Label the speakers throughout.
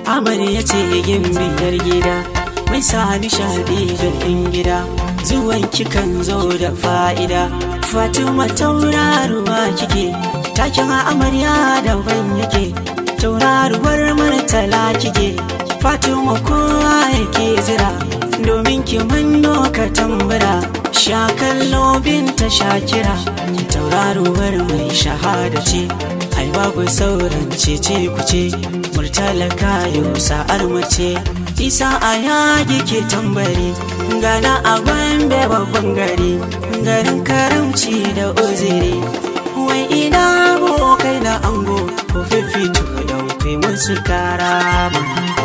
Speaker 1: amarya ce gimbiyar gida mai sa nishaɗi ga ɗin gida zuwan kikan zo da fa'ida fatima tauraruwa kike takin amarya daban yake tauraruwar murtala kike fatima kowa yake jira domin ki manno ka tambura sha kallo binta shakira tauraruwar mai shahada ce ai babu sauran cece kuce murtala kayo sa'ar mace isa a yagi ke tambari gana a gombe babban gari garin karamci da uziri wai ina kai na ango ko fifito don kai musu karama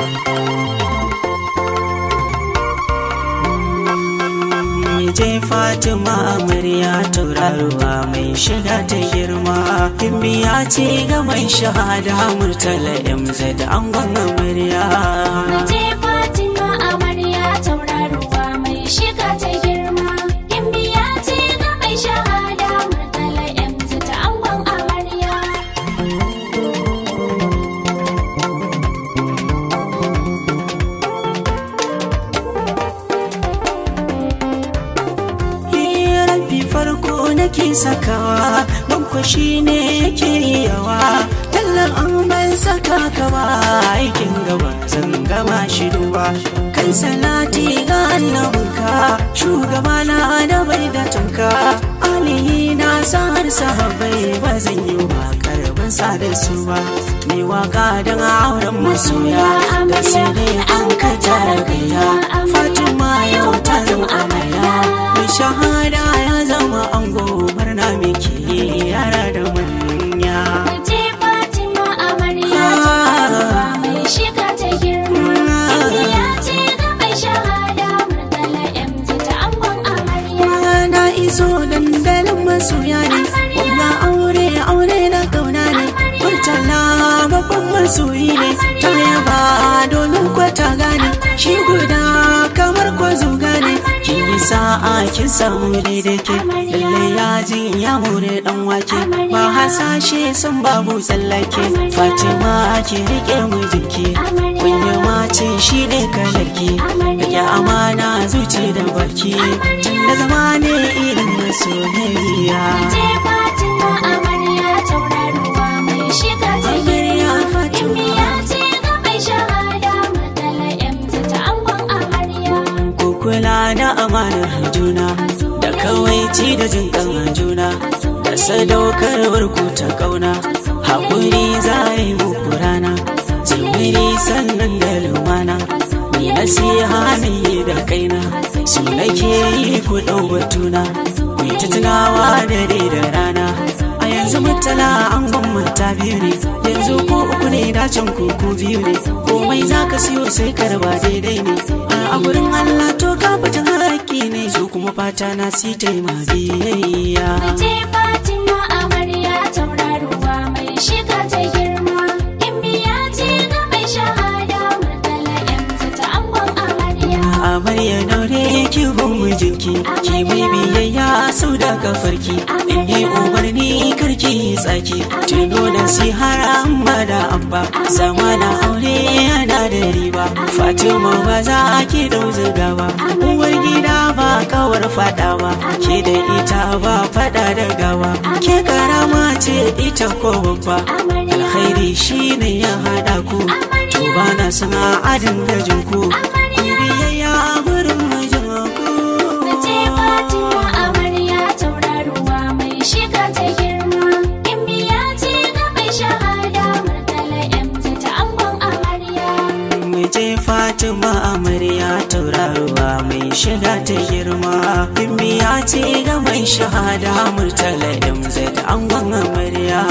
Speaker 1: je fatima amarya tauraruwa mai shiga ta girma himmiya ce ga mai shahada murtala mz da angon amarya
Speaker 2: Je Fatima amarya tauraruwa mai shiga ta girma Gimbiya ce ga mai shahada murtala yanzu ta angon amarya
Speaker 1: rabi farko nake sakawa banko shi ne yake yawa tallan an ban saka ka ba aikin gaba zan gama shi duba kan salati ga annabinka shugaba na da bai da tunka alihi na sahar sahabbai ba zan yi wa karban sa da su ba mai waka don auren masoya da sai dai an ka tara gaya fatima yau ta zama amarya mai shahada ya zama ango murna miki yara da manya
Speaker 2: Je Fatima amarya tauraruwa mai shiga ta girma Gimbiya ce ga mai shahada murtala yanzu ta angon amarya
Speaker 1: na iso dandalin masoya ne kuma aure aure na kauna ne murtala babban masoyi ne ta yaba domin kwata gane shi guda kamar kwazo gane kin yi sa'a kin samu daidai ke lalle yajin ya more dan wake ba hasashe sun babu tsallake fatima ki rike mijinki kunya mace shi ne kalarki rike amana zuci da baki tun da zama ne irin masoyayya
Speaker 2: Je Fatima amarya tauraruwa mai shiga ta
Speaker 1: Amarya
Speaker 2: girma
Speaker 1: Fatima.
Speaker 2: Gimbiya ce ga mai shahada murtala yanzu ta angon amarya
Speaker 1: kukula da amanar juna da kawaici da jin kan juna da sadaukarwar ku ta kauna haƙuri za a yi muku rana jimiri sannan da lumana ni nasiha ne da kaina su nake yi ku ɗau batuna ku yi ta tunawa da dai da rana a yanzu mutala an gwamnata biyu ne yanzu ko uku ne dacin kuku biyu ne komai za ka siyo sai ka raba daidai ne a gurin Allah to ka fitin haƙƙi ne su kuma fata na si taima biyayya
Speaker 2: Je Fatima amarya tauraruwa mai shiga ta girma Gimbiya ce ga mai shahada murtala yanzu ta angon amarya
Speaker 1: amarya daure ki bin mijinki ki mai biyayya sau da kafarki in yi umarni karki yi tsaki tuno da si har amma da abba zama na aure yana da riba fatima ba za ki dau zuga ba uwar gida ba kawar fada ba ke da ita ba fada da gawa ke karama ce ita ko babba alkhairi shine ya hada ku to ba na sana adin gajin ku ku biyayya gurin mijin ku
Speaker 2: Je Fatima amarya tauraruwa mai shiga ta girma Gimbiya ce ga mai shahada murtala yanzu ta angon amarya
Speaker 1: Mace Fatima amarya tauraruwa mai shiga ta girma Himmiya ce ga mai shahada murtala MZ angon amarya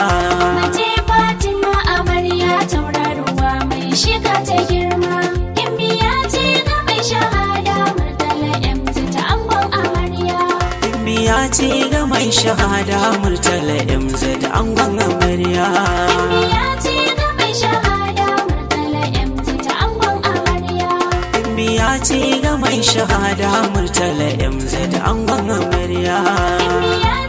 Speaker 2: Je Fatima amarya tauraruwa mai shiga ta girma Gimbiya ce ga mai shahada murtala yanzu ta angon amarya
Speaker 1: Himmiya ce ga mai shahada murtala MZ angon amarya
Speaker 2: Gimbiya ce ga mai shahada murtala yanzu ta angon amarya
Speaker 1: Himmiya ce ga mai shahada murtala MZ angon amarya
Speaker 2: Gimbiya